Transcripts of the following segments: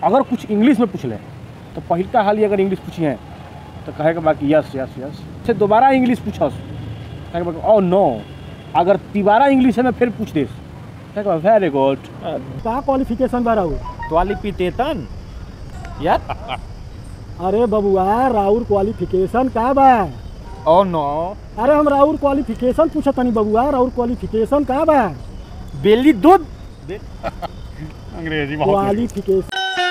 अगर कुछ इंग्लिश में पूछ ले तो पहिलका हाल ही अगर इंग्लिश पूछिए तो कहे के बाकी यस यस यस से दोबारा इंग्लिश पूछस कहे के बाकी ओ नो अगर तिबारा इंग्लिश में फिर पूछ देस कहे के वेरी गुड का क्वालिफिकेशन बा राउर क्वालिफिकेशन यार अरे बबुआ राउर क्वालिफिकेशन का बा ओ नो अरे हम राउर क्वालिफिकेशन पूछत तनी बबुआ राउर क्वालिफिकेशन का बा बेली दूध अंग्रेजी क्वालिफिकेशन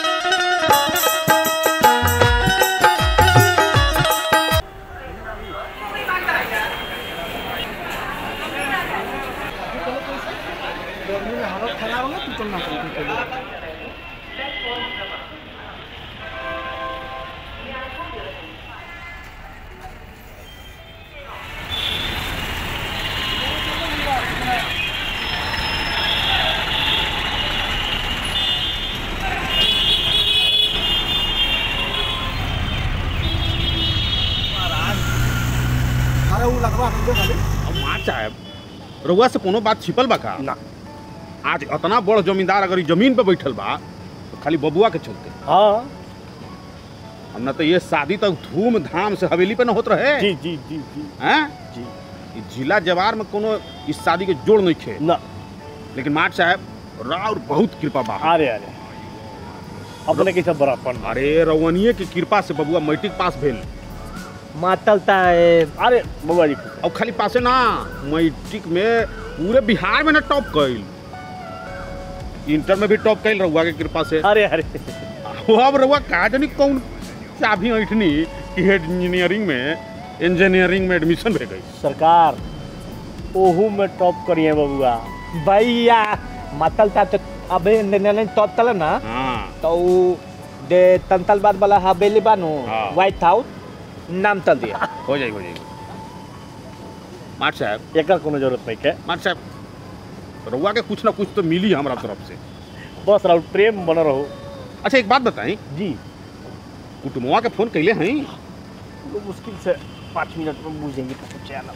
अरे वो लगवा दे खाली अब मार साहब रउआ से कोनो बात छिपल बा का ना आज इतना बड़ जमींदार अगर ई जमीन पे बैठल बा तो खाली बबुआ के चलते हाँ हम ना तो ये शादी तक धूमधाम से हवेली पे न होत रहे जी जी जी जी हैं जी ई जिला जवार में कोनो इस शादी के जोड़ नहीं खे ना लेकिन माट साहब राउर बहुत कृपा बा अरे अरे अपने के सब बड़ापन अरे रवनिये की कृपा से बबुआ मैट्रिक पास भेल मातलता है अरे बबुआ जी और खाली पासे ना मैट्रिक में पूरे बिहार में ना टॉप कैल इंटर में भी टॉप कैल रहुआ के कृपा से अरे अरे वो अब रहुआ कहा जानी कौन चाबी ऐठनी कि हेड इंजीनियरिंग में इंजीनियरिंग में एडमिशन भे गई सरकार ओहू में टॉप करिए बबुआ भैया मातलता तो अबे ने तब तल ना हाँ तो उ दे तंतल बाद वाला हवेली बानू हाँ। व्हाइट हाउस नाम तल दिया हो जाएगी हो जाएगी माट साहब एकर कोनो जरूरत नहीं है माट साहब रहुआ के कुछ ना कुछ तो मिली हमारा तरफ से बस रहो प्रेम बन रहो अच्छा एक बात बताएं जी कुटुम्बवा के फोन कैले हैं वो मुश्किल से पाँच मिनट में बुझेंगे तो चैन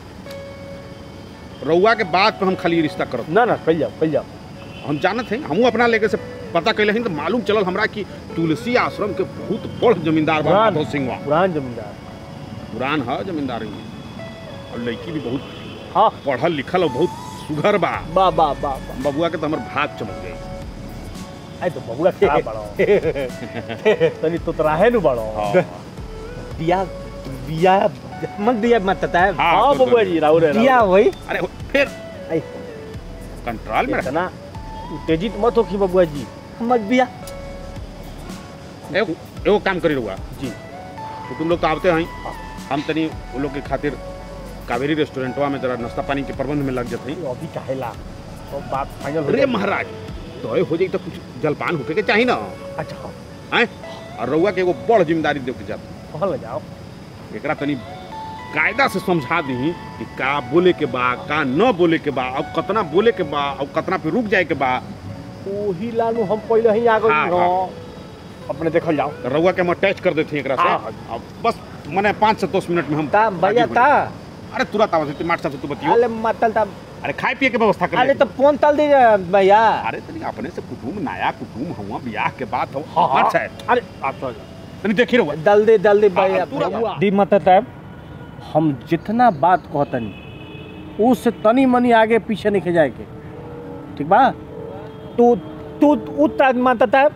रहुआ के बात पे हम खाली रिश्ता करब ना ना कल जाओ कल जाओ हम जानत हैं हमहू अपना लेके से पता कैले हैं तो मालूम चलल हमरा कि तुलसी आश्रम के बहुत बड़ जमींदार बा पुरान। माधव सिंह पुरान जमींदार पुरान है जमींदारी में और लड़की भी बहुत हाँ पढ़ल लिखल और बहुत सुघर बा बा बा बा बा बबुआ के तो हमर भाग चमक गई आई तो बबुआ क्या बड़ो तनी तो तराहे नु बड़ो हाँ दिया बिया मन दिया मतता है हाँ, हाँ तो- बबुआ जी राहु रे दिया वही अरे फिर आई कंट्रोल में रख इतना उत्तेजित मत हो कि बबुआ जी मत बिया एगो एगो काम करी रहुआ जी तो तुम लोग तो आते हैं हम तनी वो लोग के खातिर कावेरी रेस्टोरेंटवा में जरा नाश्ता पानी के प्रबंध में लग जाते हैं ये अभी काहेला सब बात फाइनल हो अरे जाए। महाराज तो हो जाई तो कुछ जलपान होके के चाहिए ना अच्छा हाँ हैं और रउआ के एगो बड़ जिम्मेदारी दे के जाता कहल जाओ एकरा तनी कायदा से समझा दी कि का बोले के बा का न बोले के बा और कतना बोले के बा और कतना पे रुक जाए के बा ओही लालू हम पहले ही आ गए हाँ, हाँ, अपने देखल जाओ रउआ के हम अटैच कर देते हैं एकरा हाँ, से अब बस मने पाँच से दस मिनट में हम ता भैया हाजिर ता हो जाएं। अरे तुरंत आवाज माट साहब से तू बतियो अरे मतलता अरे खाए पिए के व्यवस्था कर अरे ले। तो फोन तल दीजिए भैया अरे तनी अपने से कुटुम नया कुटुम हुआ ब्याह के बाद हो हाँ, हाँ। माट साहब अरे आप तो जाओ तनी देखी रहुआ जल्दी जल्दी भैया हाँ, तुरंत। भैया। दी मतता हम जितना बात कहतनी उससे तनी मनी आगे पीछे नहीं जाए के ठीक बा तू तू उतना मतता है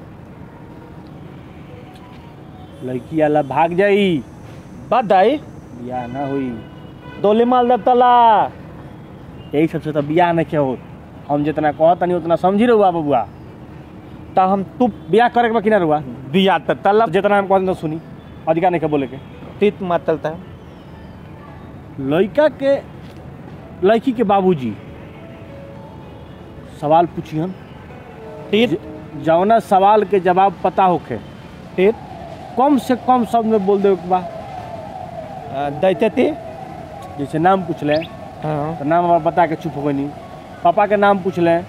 लड़की वाला भाग जाई बधाई बियाह ना हुई डोली माल दे तला यही सबसे तो बियाह नहीं हो हम जितना कहतनी उतना समझी रहुआ बबुआ ता हम तू बियाह करे के बा कि ना रहुआ बिया त तला जितना हम कहते सुनी अधिकार नहीं के बोले के तीत मतलता है लड़का के लड़की के बाबूजी सवाल पूछिहन तीत ज- जौना सवाल के जवाब पता होखे तीत कम से कम शब्द में बोल दे के बा दैते ती जैसे नाम पूछ ले हाँ तो नाम हमारा बता के चुप हो गई पापा के नाम पूछ ले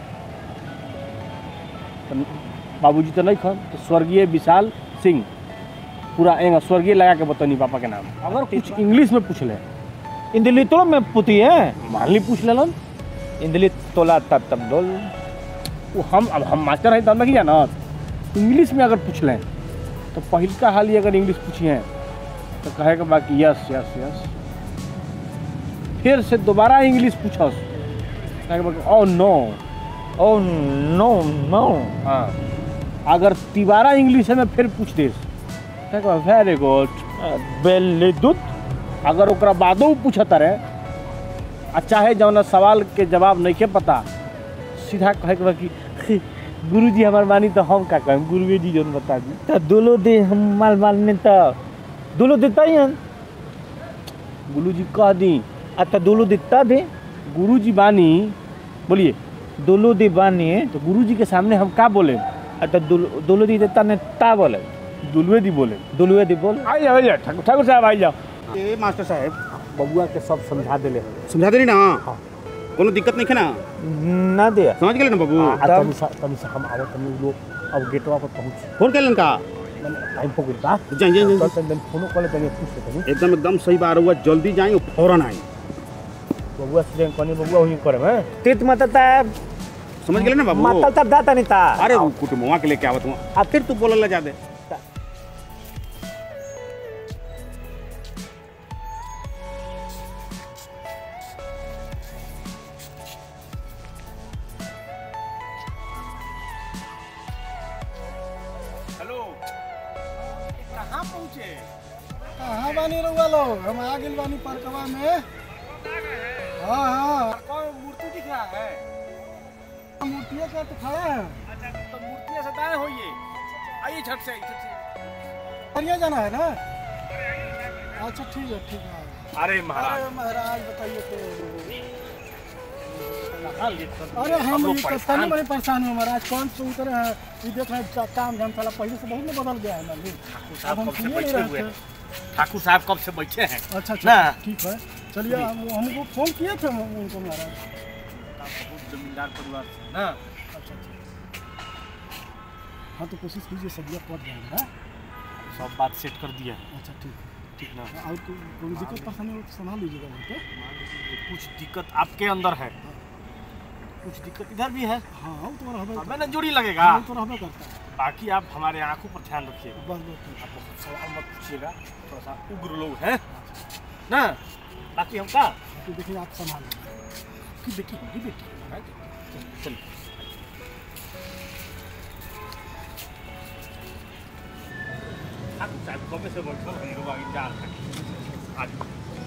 तो बाबूजी तो नहीं खन तो स्वर्गीय विशाल सिंह पूरा एंग स्वर्गीय लगा के बतनी पापा के नाम अगर कुछ इंग्लिश में पूछ ले इंदली तो में पुती है मान ली पूछ लेलन इंदली तोला तब तब डोल वो हम अब हम मास्टर हैं तो हम नहीं जानत इंग्लिश में अगर पूछ लें तो पहिलका हाल ही अगर इंग्लिश पूछिए तो कहेगा बाकी यस यस यस फिर से दोबारा इंग्लिश पूछस कहेगा बाकी ओ नो ओ नो नो हाँ अगर तिबारा इंग्लिश में फिर पूछ देस कहेगा वेरी गुड बेली दूध अगर ओकरा बादो उ पूछता रहे आ चाहे जौन सवाल के जवाब नहीं के पता सीधा कहे के बा कि गुरु जी हमार मानी तो हम का कहें गुरुए जी जौन बता दी तो दुलो दे हम माल माल ने तो दुलो देता ही हन गुरु जी कह दी आ तो दुलो देता दे गुरु जी बानी बोलिए दुलो दे बानी तो गुरु जी के सामने हम का बोले आ तो दुलो दुलो दी देता ने ता बोले दुलवे दी बोले दुलुए दी बोल आई जाओ आइए, ठाकुर ठाकुर साहब आई जाओ ए मास्टर साहब बबुआ के सब समझा देले समझा दे ना कोनो दिक्कत नहीं है ना ना दे समझ गेले ना बाबू आ तनी सा तनी सा हम आवत तनी लोग अब गेटवा पर पहुंच फोन कैलन का टाइम हो गइल बा जाई जाई तो जाई तनी फोनो कॉल तनी पूछ ले तनी एकदम एकदम सही बात हुआ जल्दी जाई और फौरन आई बबुआ से कनी बबुआ हुई करे हैं तीत मत ता समझ गेले ना बाबू मतल ता दाता नहीं ता अरे वो कुटुंबवा के लेके आवत हुआ आ फिर तू बोलला जा दे हेलो कहाँ पहुँचे कहाँ बानी रहुआ लोग हम आ गइल बानी पार्कवा में हाँ हाँ कौन मूर्ति दिख रहा है मूर्तिया का तो खड़ा है अच्छा तो मूर्ति से दाएं होइए आइए झट से आइए झट से हरिया जाना है ना अच्छा ठीक है ठीक है अरे महाराज अरे महाराज बताइए तो हाल ये सब अरे हम लोग ये तो तनी बड़े परेशान हैं महाराज कौन से उतर है ये देख रहे हैं काम धाम साला पहले से बहुत ना बदल गया है ना जी अब हम कब से सुनिए नहीं बैठे रहे हुए थे हैं ठाकुर साहब कब से बैठे हैं अच्छा ना। अच्छा ठीक है चलिए हम हमको फोन किए थे हम उनको महाराज बहुत जमींदार परिवार से ना अच्छा अच्छा हाँ तो कोशिश कीजिए सब्जियाँ पट जाएगा सब बात सेट कर दिया है अच्छा ठीक है ठीक ना और कोई कोई दिक्कत परेशानी हो तो संभाल लीजिएगा वहाँ पे कुछ दिक्कत आपके अंदर है कुछ दिक्कत इधर भी है हाँ वो तो रहबे अब ना जोड़ी लगेगा वो तो रहबे करता है बाकी आप हमारे आंखों पर ध्यान रखिएगा बस बस ठीक है। आप बहुत सवाल मत पूछिएगा थोड़ा सा उग्र लोग हैं ना बाकी हम का तो देखिए आप संभाल लीजिए की बेटी होगी बेटी महाराज चलिए ठाकुर साहब कब से बैठल हम लोग आगे जा रहे हैं आज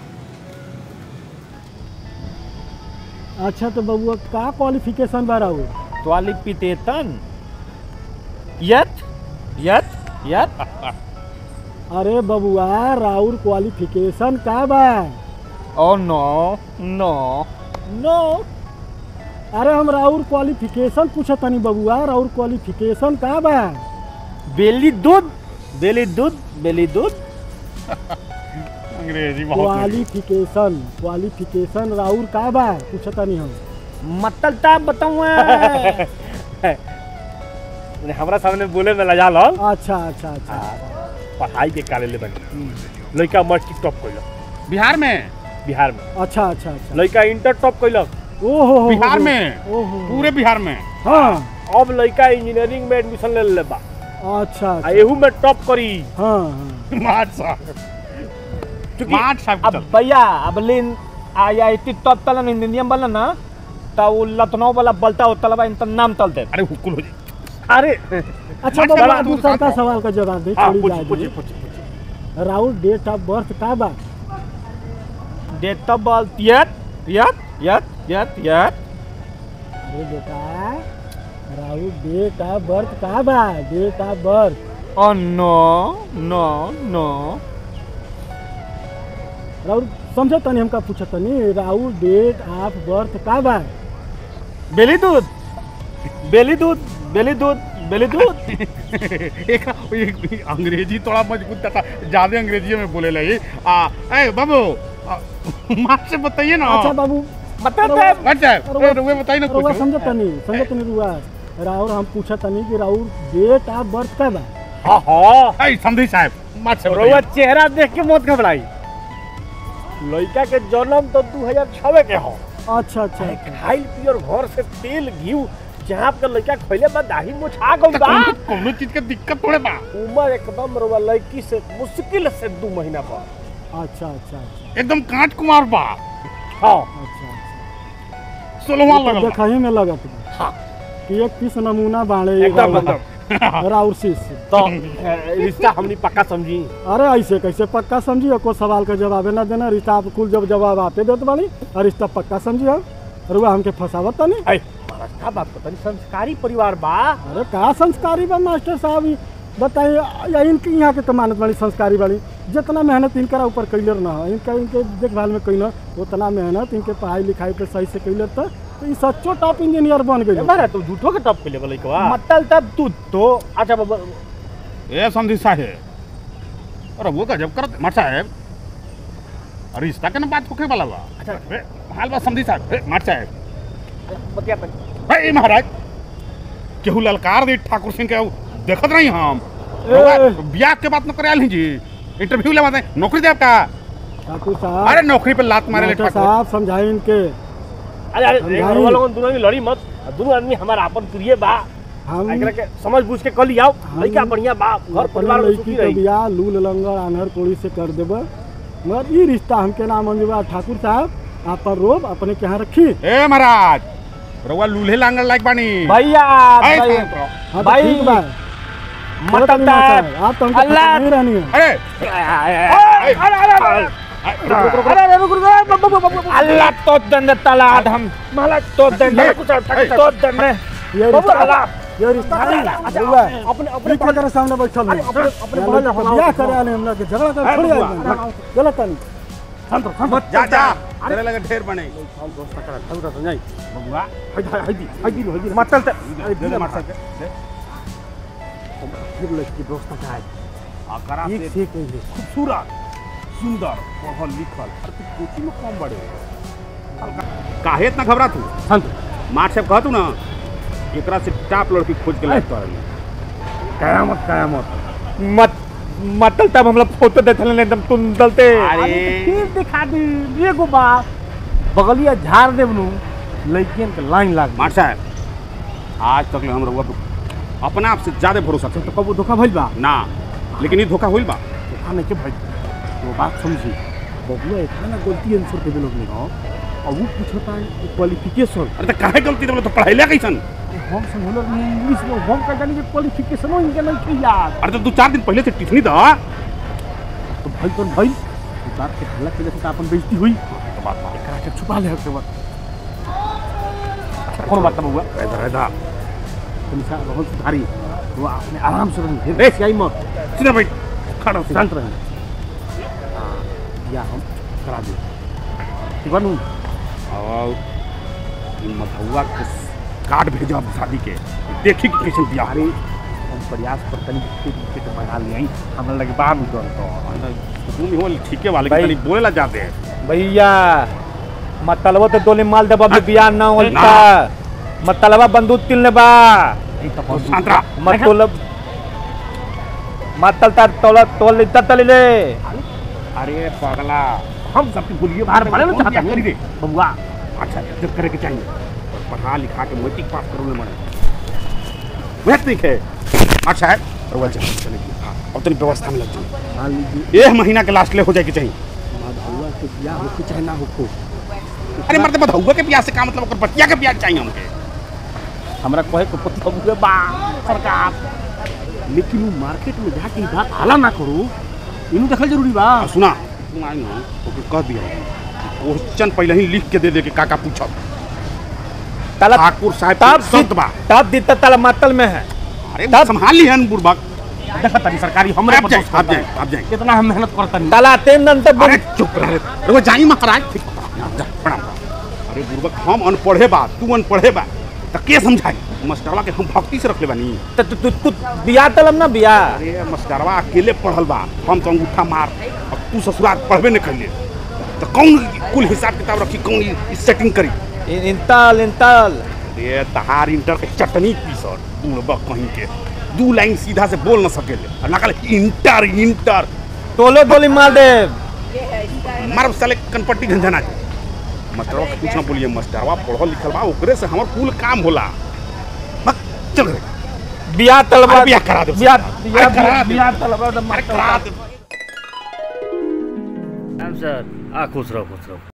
अच्छा तो बबुआ का क्वालिफिकेशन बा रहा त्वाली पितेतन यत यत यत अरे बबुआ राउर क्वालिफिकेशन का बा ओ नो नो नो अरे हम राउर क्वालिफिकेशन पूछत तनी बबुआ राउर क्वालिफिकेशन का बा बेली दूध बेली दूध बेली दूध अंग्रेजी क्वालिफिकेशन क्वालिफिकेशन राउर का बा पूछत तनी हम मतल ता बताऊँ हमारा सामने बोले में लजा लो अच्छा अच्छा अच्छा पढ़ाई के काले ले बनी लड़का मैट्रिक टॉप कैलक बिहार में बिहार में अच्छा अच्छा अच्छा लड़का इंटर टॉप कैलक ओहो हो बिहार में ओहो पूरे बिहार में हाँ अब लड़का इंजीनियरिंग में एडमिशन ले ले बा अच्छा आ अच्छा एहू में टॉप करी हाँ हाँ माट साहब क्योंकि माट साहब अब भैया अब लेन आया इतनी तब तलन इंजीनियम वाला ना तो वो लखनऊ वाला बलता होता लबा इनका नाम तलते अरे हुकुल हो जाए अरे अच्छा अच्छा, बबुआ तू दूसरा का बताओ। सवाल का जवाब दे हाँ छोड़ी पूछ जाए पूछ दे। पूछ पूछ राउर डेट ऑफ बर्थ का बा डेट ऑफ बर्थ यत यत यत यत यत अरे बेटा राउर डेट ऑफ बर्थ का बा date of birth oh no no no राउर समझो तनी हमका पूछो तनी राउर डेट ऑफ बर्थ का बा बेली दूध बेली दूध बेली दूध बेली दूध एक, एक अंग्रेजी थोड़ा मजबूत था ज्यादा अंग्रेजी में बोले लगे आ ए बाबू आ, माँ से बताइए ना अच्छा बाबू बता रउआ- दे अच्छा ए, रुए बताइए ना रउआ कुछ समझो तनी समझो तनी रुआ राउर हम पूछा तनी कि राउर डेट ऑफ बर्थ का बा हाँ हाँ ए समझी साहब माँ से रउआ बताइए चेहरा देख के मत घबराई लड़का के जन्म तो 2006 के हो अच्छा अच्छा खाइल पियर घर से तेल घी चाप के लड़का खइले बा दाढ़ी मुछा गइल बा कौनो कौनो चीज के दिक्कत थोड़े बा उम्र एकदम रवा लड़की से मुश्किल से दू महीना पर अच्छा अच्छा अच्छा एकदम कांच कुमार बा हाँ अच्छा अच्छा सोलवा तो लगल बा। देखही में लगत बा हाँ कि एक पीस नमूना बाड़े एकदम एकदम राउर शीश तो ए, रिश्ता हमनी पक्का समझी अरे ऐसे कैसे पक्का समझी कोई सवाल का जवाब ना देना रिश्ता आप कुल जब जवाब आते देत बानी और रिश्ता पक्का समझी हम अरे वो हमके फंसावत तनी ऐ महाराज का बात पता नहीं संस्कारी परिवार बा अरे का संस्कारी बा मास्टर साहब ई? बताइए या इनके यहाँ के तो मानत बाड़ी संस्कारी बाड़ी जितना मेहनत इनकरा ऊपर कैलर ना है इनका इनके देखभाल में कैल उतना मेहनत इनके पढ़ाई लिखाई पे सही से कैलर तो ई सच्चो टॉप इंजीनियर बन ए, गई महाराज तू झूठो के टॉप के लेवल लइकवा मतलब तब तू तो अच्छा बाबा ए समझी साहेब अरे वो गजब करत मठ साहेब अरे रिश्ता के ना बात होखे वाला बा अच्छा। ए, हाल बा समझी साहब ए, मठ साहब बतिया तक ए महाराज केहू ललकार दे ठाकुर सिंह के देखत नहीं हम ए। रउआ बियाह के बात न करे आल जी इंटरव्यू ले बात नौकरी देब का ठाकुर अरे साहब नौकरी पे लात मारे ले मास्टर ठाकुर साहब समझाई इनके अरे अरे समझाई। एक रउआ लोगन दोनों में लड़ी मत दोनों आदमी हमारा अपन प्रिय बा हम एकरा के समझ बूझ के कर लियाओ हम- लइका बढ़िया बा घर अपने परिवार में लड़की सुखी के रही बियाह लूल लंगर आन्हर कोड़ी से कर देबे मगर ई रिश्ता हमके ना मंजूर बा ठाकुर साहब आप पर रोब अपने के यहाँ रखी ए महाराज रउआ लूल्हे लांगड़ लायक बानी भैया ए, भाई- शांत रहो। हाँ तो भाई, ठीक बा मतलब मतलब साहब, आप तो हमको अल्लाह- पसंद नहीं रहनी है अरे अरे अरे अरे रुक रुक रुक अल्लाह तो दंड तलाद हम माला तो दंड तो दंड ये बाबू, रिश्ता अल्लाह। ये रिश्ता नहीं अच्छा, हुआ अपने अपने पीठ के सामने बैठल अरे, अपने- अपने बहन है अपना- बियाह करे आने हमरा के झगड़ा कर छोड़ी बबुआ, आई गलत नहीं जा जा तेरे लगे ढेर बने समझाई बबुआ हई हई हई हई हई हई मतलब त- दे दे मास्टर के दे फिर लड़की दोस्त का है आकरा एक से से एक है खूबसूरत सुंदर पढ़ल लिखल अरे तू कोचिंग में कम बड़े काहे इतना घबरा तू शांत मार साहब कहतू ना एकरा से टाप लड़की खोज के लायक कर कयामत कयामत मत मतलब तब हम लोग फोटो देते हैं एकदम तुम दलते अरे फिर दिखा दी एगो बा बगलिया झाड़ देवनु लड़कियन के लाइन लाग मार साहब आज तक ले हम रहुआ पे अपना आप से ज्यादा भरोसा तो करते कबो धोखा भइल बा ना लेकिन ये धोखा होइल बा धोखा नहीं के भइल वो बात समझी बबुआ इतना ना गलती आंसर के लोग नहीं हो और वो पूछता है क्वालिफिकेशन अरे तो काहे गलती देबो तो पढ़ाइले कैसन हम समझल में इंग्लिश में हम का जानी के क्वालिफिकेशन इनके नहीं थे यार अरे तो दू चार दिन पहले से टिफनी दा तो भाई कौन भाई उतार के हल्ला के लिए अपन बेइज्जती हुई तो बात बा एकरा के छुपा ले के बाद कौन बात बबुआ इधर इधर तुम सा बहुत सुधारी वो अपने आराम से रही ए! सियाई मत सीधा बैठ खड़ा हो शांत रही या हम करा दे ठीक बा नू और इ मधुआ के कार्ड भेजा शादी के देखी कि कैसे बियाह अरे हम प्रयास पर तनी टिकट टिकट बना लिए हमरा लगे बाहर में दौड़ तो तुम ही हो ठीके वाले भाई- तनी बोलेला जाते भैया मतलबा तो दोले माल दबा भी बियाह ना होता मतलबा बंदूक तिलने बा एक तो तो शांत रहा मतलब मतल ता तोला तोल तल ले अरे पगला हम सबकी बोलिए बाहर बने ना कौन चाहता बियाह करी रे? बबुआ अच्छा जब करे के चाहिए और पढ़ा लिखा के मैट्रिक पास करो मरे मैट्रिक है अच्छा है रउआ चल चलेगी हाँ अब तेरी व्यवस्था में लग जाए मान लीजिए एक महीना के लास्ट ले हो जाए के चाहिए बबुआ के बियाह हो चाहे ना हो अरे मरते बधौआ के प्याज से का मतलब ओकर बतिया के प्याज चाहिए हमके हमरा कहे को पति बबुए बा सरकार लेकिन वो मार्केट में जाके ई बात हाला ना करू इनु देखल जरूरी बा आ, सुना तुम आई ना तो फिर कह दिया क्वेश्चन पहले ही लिख के दे दे के काका पूछब तला ठाकुर साहब तब के संत बा तब दिता तला मतल में है अरे तब- संभाल ली हन बुढ़बक देखा तनी सरकारी हमरे आप पर जाए दोष आप करता जाए है। आप जाए कितना हम मेहनत करतनी तला तेन नन तब अरे चुप रह रे वो जाई महाराज ठीक बा, जा प्रणाम अरे बुढ़बक हम अनपढ़े बा तू अनपढ़े बा तो के समझाई मास्टरवा के हम भक्ति से रख ले बानी तू तू तू बियाह तलम ना बियाह अरे मास्टरवा अकेले पढ़ल बा हम तो अंगूठा मार अब तू ससुराल पढ़बे नहीं कैले तो कौन कुल हिसाब किताब रखी कौन ई सेटिंग करी इन- इंतल इंतल अरे तहार इंटर के चटनी पीसर बुढ़बक कहीं के दू लाइन सीधा से बोल न सकेले और लगल इंटर इंटर तोलो दोली माल दे मारब साले कनपट्टी झंझना जाए मास्टरवा के कुछ ना बोलिए मास्टरवा पढ़ल लिखल बा ओकरे से हमर कुल काम होला चल रे बियाह तलबा अरे बियाह करा दे उससे। बियाह अरे करा बियाह दे। बियाह तलबा तो अरे करा दे सर आ खुश रहो खुश रहो